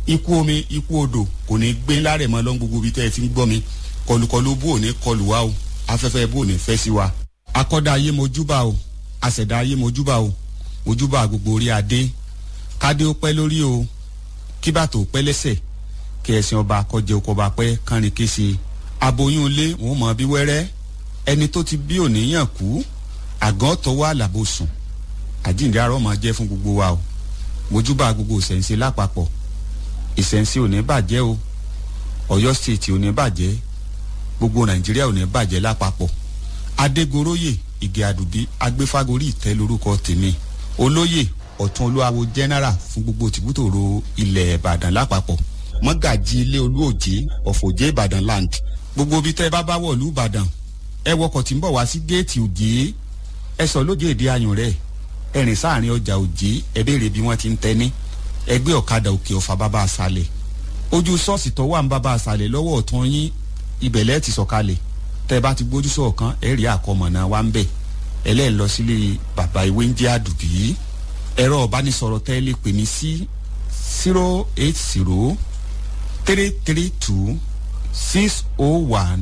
ikú omi ikú odò kò ní gbé lárẹ̀ mọ́ lọ́n gbogbo ibi tẹ́ ẹ ti ń gbọ́ mi kọlùkọlù bò ní kọlù wa o afẹ́fẹ́ bò ní fẹ́ sí wa akọ́dá ayé mojúbà o àṣẹ̀dá ayé mojúbà o mojúbà gbogbo orí adé kádé ó pẹ́ lórí o kíbàtò pẹ́ lẹ́sẹ̀ kí ẹ̀sìn ọba kọjẹ oko ọba pẹ́ kánrin kése aboyún ilé wọn mọ bí wẹ́rẹ́ ẹni tó ti bí òníyàn kú àgàn tọwọ́ àlàbò sùn àjíǹde arọ́ máa jẹ́ fún gbogbo wa o mojúbà gbogbo ìṣẹ̀ǹṣe lápapọ̀ ìṣẹ̀ǹṣe ò ní bàjẹ́ o ọ̀yọ́ stéètì ò ní bàjẹ́ gbogbo nàìjíríà ò ní bàjẹ́ lápapọ̀ adégoróyè ìgè àdùbí agbéfágorí ìtẹ́ lórúkọ tèmi olóyè ọ̀tún olúwawo general fún gbogbo tìbútòrò ilẹ̀ ìbàdàn lápapọ̀ mọ́gàjì ilé olúòjé ọ̀fọ̀jẹ́ ìbàdàn land gbogbo ibi tẹ́ ẹ bá bá wọ̀ lú ìbàdàn ẹ wọkọ̀ tí ń bọ̀ wá sí géètì òjé ẹ sọ lójú èdè ayùn rẹ̀ ẹ rìn sáàrin ọjà òjé ẹ béèrè bí wọ́n ti ń tẹ́ni ẹgbẹ́ ọ̀kadà òkè ọ̀fà bàbá àṣàlẹ̀ ojú ṣọ́ọ̀ṣì tó wà ń bàbá àṣàlẹ̀ lọ́wọ́ ọ̀tún yín ibẹ̀lẹ́ ti sọ̀kalẹ̀ tẹ́ ẹ bá ti gbójú sọ̀kan ẹ rí àkọmọ̀nà wa ń bẹ̀ ẹlẹ́ẹ̀ lọ sílé bàbá ìwé ń jẹ́ àdùbí ẹ̀rọ ọ̀bánisọ̀rọ̀ tẹ́ ẹ lè pè mí sí zero eight zero three three two six oh one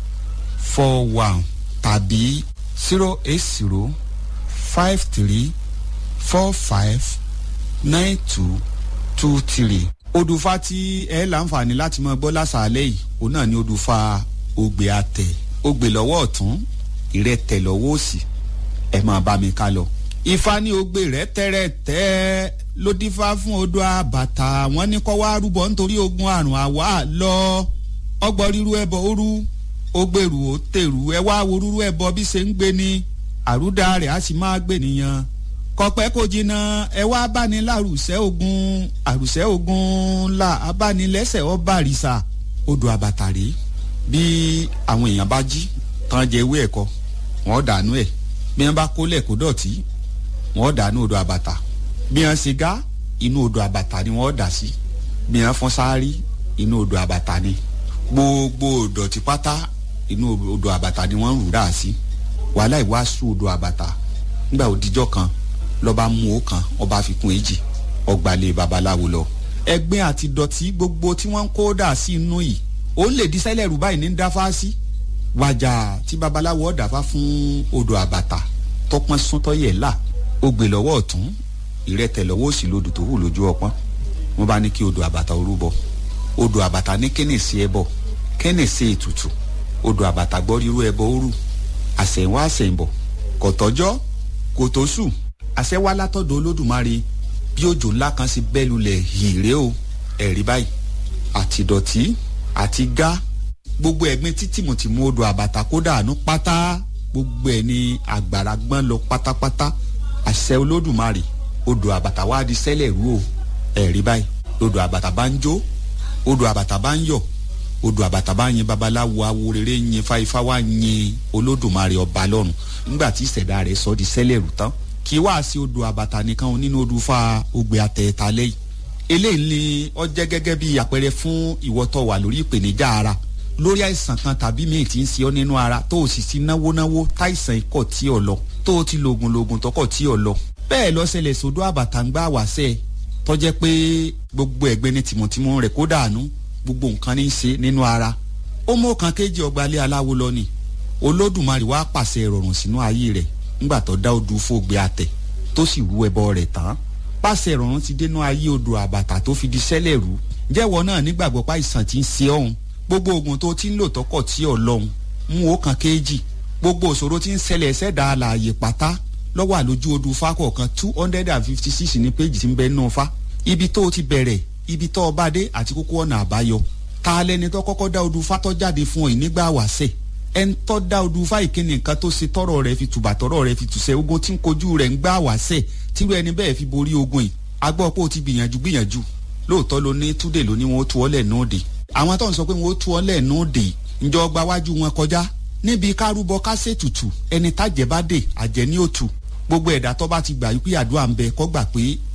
four one tàbí zero eight zero five three four five nine two two three. odùfà tí ẹ láǹfààní láti mọ gbọ́ lásàálẹ̀ yìí òun náà ni odùfà ògbè àtẹ̀ ògbè lọ́wọ́ ọ̀tún ìrẹ́tẹ̀ lọ́wọ́ òsì ẹ máa bá mi ká lọ. ifá ní ògbè rẹ tẹ́rẹ̀tẹ́ ló dífá fún odò àbàtà wọn ní kọ́ wá rúbọ nítorí ogun àrùn àwa lọ ọgbọ́n ríru ẹbọ òru ó gbèrú ó tèrú ẹ wá wo rúrú ẹbọ bí ṣe ń gbé ni àrúdà rẹ̀ á sì máa gbé nìyẹn kọpẹ́ kò jìnnà ẹ wá báni lárùsẹ́ ogun àrùsẹ́ ogun là abánilẹ́sẹ̀ ọba àrìsà odò àbàtàrí bí àwọn èèyàn bá jí tán jẹ ewé ẹ̀kọ wọ́n dànù ẹ̀ bí wọ́n bá kólẹ̀ kó dọ̀tí wọ́n dànù odò àbàtà bí wọ́n ṣe gá inú odò àbàtà ni wọ́n dà sí bí wọ́n fọ́n sáárì inú odò àbàtà ni gbogbo ìdọ̀tí pátá inú odò àbàtà ni wọ́n ń rù dà sí wàhálà ìwàásù odò àbàtà nígbà òdìjọ́ kan lọ́ba mú o kan ọba fi kún èjì ọgbàlẹ̀ babaláwo lọ. ẹgbẹ́ àti dọ̀tí gbogbo tí wọ́n ń kó dà sí inú yìí ó lè di sẹ́lẹ̀ rú báyìí ní dáfá sí. wàjà tí babaláwo ọ̀dàfá fún odò àbàtà tọpọ́n súntọ́ yẹ̀ là ó gbé lọ́wọ́ ọ̀tún ìrẹ́tẹ̀ lọ́wọ́ òsì lodò tó hù lójú ọpọ́n wọ́n bá ní kí odò àbàtà orú bọ odò àbàtà ní kẹ́nìsì ẹbọ kẹ́nìsì ètùtù odò àbàtà gbọ́ rírú ẹbọ òru àsẹ̀wá àsẹ̀ǹbọ̀ kọ̀tọ́jọ́ kòtósù àṣẹ wá látọ̀dọ̀ olódùmarè bí òjò ńlá kan ṣe bẹ́ lulẹ̀ hìrè o ẹ̀rí báyìí àti dọ̀tí àti gá gbogbo ẹ̀gbin tí tìmùtìmù odò àbàtà kó dànù pátá gbogbo ẹ̀ ní àgbàrá gbọ́n lọ pátápátá àṣẹ olódùmarè odò àbàtà wá di sẹ́lẹ̀ rú o ẹ̀rí báyìí odò àbàtà bá ń jó odò àbàtà bá ń yọ̀ odò àbàtà bá yin babaláwo awo rere yin fáifá wá yin olódùmarè ọba lọ́run nígbà tí ìṣẹ̀dá rẹ̀ sọ di sẹ́lẹ̀ rú tán kì í wá sí odò àbàtà nìkan nínú odò fa ògbè àtẹ̀ẹ̀ta lẹ́yìn eléyìí ni ó jẹ́ gẹ́gẹ́ bí àpẹẹrẹ fún ìwọ́tọ̀ wà lórí ìpèníjà ara lórí àìsàn kan tàbí míì tí ń ṣe ọ́ nínú ara tó o sì ti náwó náwó táìsàn ikọ̀ tí ò lọ tó o ti lògùn lògùn tọkọ̀ tí ò lọ bẹ́ẹ̀ lọ ṣẹlẹ̀ sódò àbàtà ń gbà wáṣẹ́ tọ́jẹ́ pé gbogbo ẹ̀gbẹ́ ní tìmùtìmù rẹ̀ kó dànù gbogbo nǹkan ní í ṣe nínú ara ó mú kan kéjì ọgbàlẹ̀ aláwo lọ ni olódùmarè wá pàṣẹ ìrọ̀rùn sínú ayé rẹ̀ ńgbà tó dá odù fògbé àtẹ tó sì rú ẹbọ rẹ̀ tán pàṣẹ ìrọ̀rùn ti dénú ayé odò àbàtà tó fi di sẹ́lẹ̀ rú jẹ́wọ́ náà nígbàgbọ́ pa ìsàn tí ń ṣe ọ̀hún gbogbo oògùn tó ti ń lò tọkọ̀ tí ò lọ́hùn mú ó kan kéjì gbogbo òṣòro tí ń ṣẹlẹ̀ ṣẹ̀dá àlàyé pátá lọ́wọ́ àlójú odù fákọ̀ọ̀kan two hundred and fifty six ní péjì tí ń bẹ nínú fa ibi tó o ti bẹ̀rẹ̀ ibi tó o bá dé àti kókó ọ̀nà àbáyọ ta lẹni tó kọ́kọ́ dá odù fátọ́ jáde fún ọ ìnígbà wàṣẹ̀ ẹn tọ́ da odù fáì kíni nǹkan tó ṣe tọrọ rẹ fi tùbà tọrọ rẹ fi tùsẹ̀ ogun tí ń kojú rẹ̀ ń gbà wáṣẹ̀ tírú ẹni bẹ́ẹ̀ fi borí ogun yìí agbọ́ pé o ti gbìyànjú gbìyànjú lóòótọ́ ló ní túdè ló ní wọn ó tu ọ́ lẹ̀ nóòdè àwọn tó ń sọ pé wọn ó tu ọ́ lẹ̀ nóòdè ǹjọ́ gba wájú wọn kọjá níbi kárúbọ kásẹ̀ tutù ẹni tájẹ́ bá dé àjẹ́ ní òtù gbogbo ẹ̀dá tó bá ti gbà yí pé àdúrà ń bẹ kó gbà pé